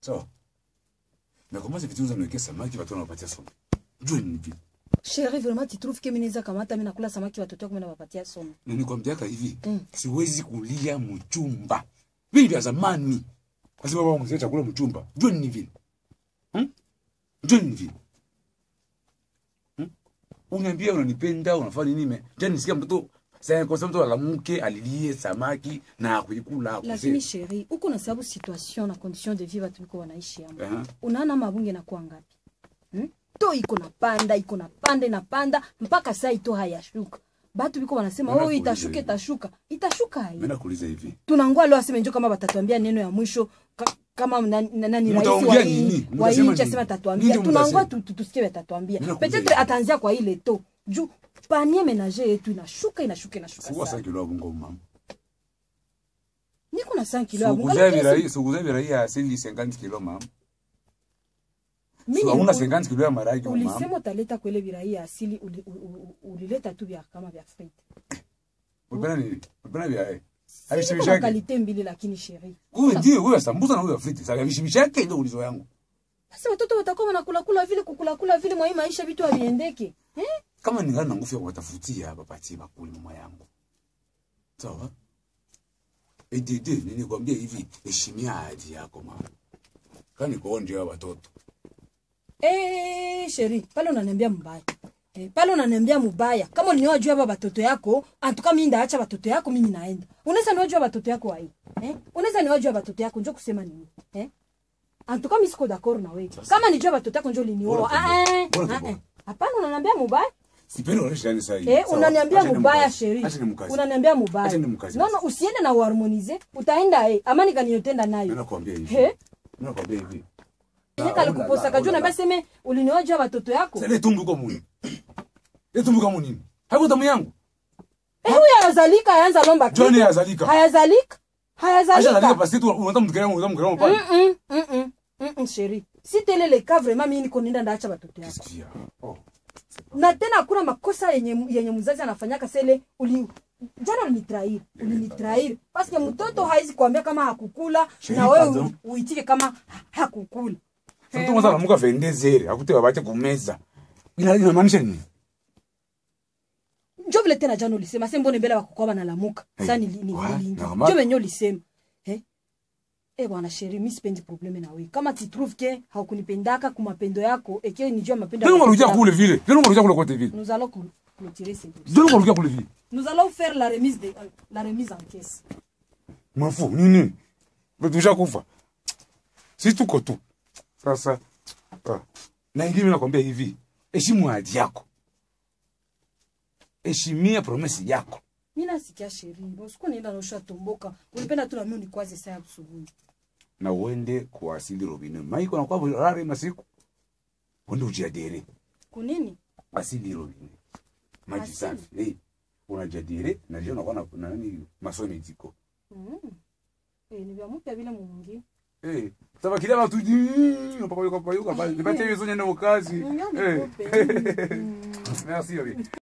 sawa na kama hivi vitu unawekea samaki watu wanapatia somo jua ni vipi Chérie, vraiment tu trouves que mimi naweza kamata mimi nakula samaki watoto wako mimi nawapatia somo. na nikwambiaka hivi Mm. siwezi kulia mchumba vile vya zamani lazima baba mzee chakula mchumba jua ni vile hmm? jua ni vile hmm? uniambia unanipenda unafanya nini me jana nisikia mtoto sasa kwa sababu mtoto alamke alilie samaki na kuikula Lakini chérie, uko na sababu situation na condition de vie watu biko wanaishi hapo. Aha. Unaona mabunge na kuwa ngapi? Hmm? To iko na panda, iko na panda na panda mpaka saa ito hayashuka. Batu biko wanasema Mbona oh kuuliza itashuka hivi? itashuka. Itashuka hai. mimi nakuuliza hivi Tunangoa leo aseme njoo kama watatuambia neno ya mwisho ka, kama nani na, nani rais wa Mtaongea hii nini? wa hii Mtasema nchi nini? asema atatuambia. Nini Tunangoa mtasema? tu, tu, tusikie watatuambia. Mimi nakuuliza Peut-être hivi. ataanzia kwa ile to. Juu panier ménager yetu inashuka inashuka inashuka. sikuwa sana. sasa kilo bungo mama Niko na 5 kilo ya bunga. Sikuza lakini virai sikuza virai ya asili 50 kilo mama mimi so hauna nilikuwa- 50 kilo ya maragi mama ulisema utaleta kwele virai ya asili uli- u- u- u- ulileta tu vya kama vya frite Unapenda nini? Unapenda vya eh. Siko na Havishimishake. kalite mbili lakini sheri Wewe ndiye wewe sambusa na wewe friti. Sasa havishimishake ndio ulizo yangu. basi watoto watakuwa wanakula kula vile kukula kula vile mwa hii maisha vitu haviendeke eh? Kama ningana na nguvu ya kuwatafutia hapa patie bakuli mama yangu. Sawa? Edede nini kwambia hivi heshimia ahadi yako mama. Kani kuonje wa watoto. Eh, sheri pale unaniambia mbaya Eh, pale unaniambia mubaya kama uliniwa juu hapa watoto yako antuka mimi ndaacha watoto yako mimi naenda unaweza niwa juu ya watoto yako wai eh unaweza niwa juu ya watoto yako njoo kusema nini eh antuka mimi siko d'accord na wewe kama ni juu ya watoto yako njoo ulinioa Bora ah eh, Bora ah, tubo. eh. hapana unaniambia mubaya Sipendi unaisha yani sasa hivi. Eh, Sawa? unaniambia Acha mubaya nimkaze. sheri. Acha nimkaze. Unaniambia mubaya. Acha nimkaze. No no, usiende na uharmonize. Utaenda eh. Amani kaniyotenda Mimi nayo. nakwambia hivi. He? Mimi nakwambia hivi. Yeye Ah, kalikuposa ulala, kajua ulala. na sema ulinioja watoto yako. Sasa ile tumbu kwa muni. Ile tumbu kwa muni. Hapo damu yangu. Eh, huyu hayazalika hayanza lomba kitu. Johnny yazalika. Hayazalika. Acha nalika Hayazalika. basi tu unataka mtukiremo unataka mtukiremo pale. Mm mm mm mm mm sheri. Si tele le cas vraiment mimi niko nenda ndaacha watoto yako. Kisikia. Oh. Na tena hakuna makosa yenye yenye mzazi anafanyaka sele uli jana ulinitrair ulinitrair paske mtoto haizi kuambia kama hakukula Sheri, na wewe pardon. u- uitike kama ha- hakukula Sasa mwanza anamuka vendezere, akute wabache kumeza. Ina inamaanisha nini? njo vile tena jana ulisema se mbone mbele wakukwaba nalamuka Hey, sa nili- nili- wa- niliingia. normal. njo venye ulisema Eh? Eh bwana sheri mi sipendi probleme na wewe kama titrouve ke haukunipendaka kumapendo yako eke nijua mapendo Ndio yako unarudia yako. kule vile. Ndio unarudia kule kote vile. nous allons cl- clôturer ce dossier. Ndio unarudia kule vile. nous allons faire la remise de, la remise en caisse Mafu nini? Betusha kufa. Sisi tuko tu. Sasa ah. Na ingine mimi nakwambia hivi, heshimu ahadi yako. Heshimia promesi yako. mi nasikia sheri usiku nienda naosha tomboka ulipenda tu nami unikwaze saa ya asubuhi Na uende kuasili robine. Maiko na kwa rare masiku. Uende ujiadere. kunini Asili robine. Maji Asili? safi. Eh. Unajadere na leo unakuwa na na nani masomo ziko. mm. eh, ni vya mpya vile mwingine Eh, sasa kile watu papa yuko papa yuko pale. Nipatie hizo nyendo kazi. Mwingine Eh. nikope. Mm. Merci. Obi.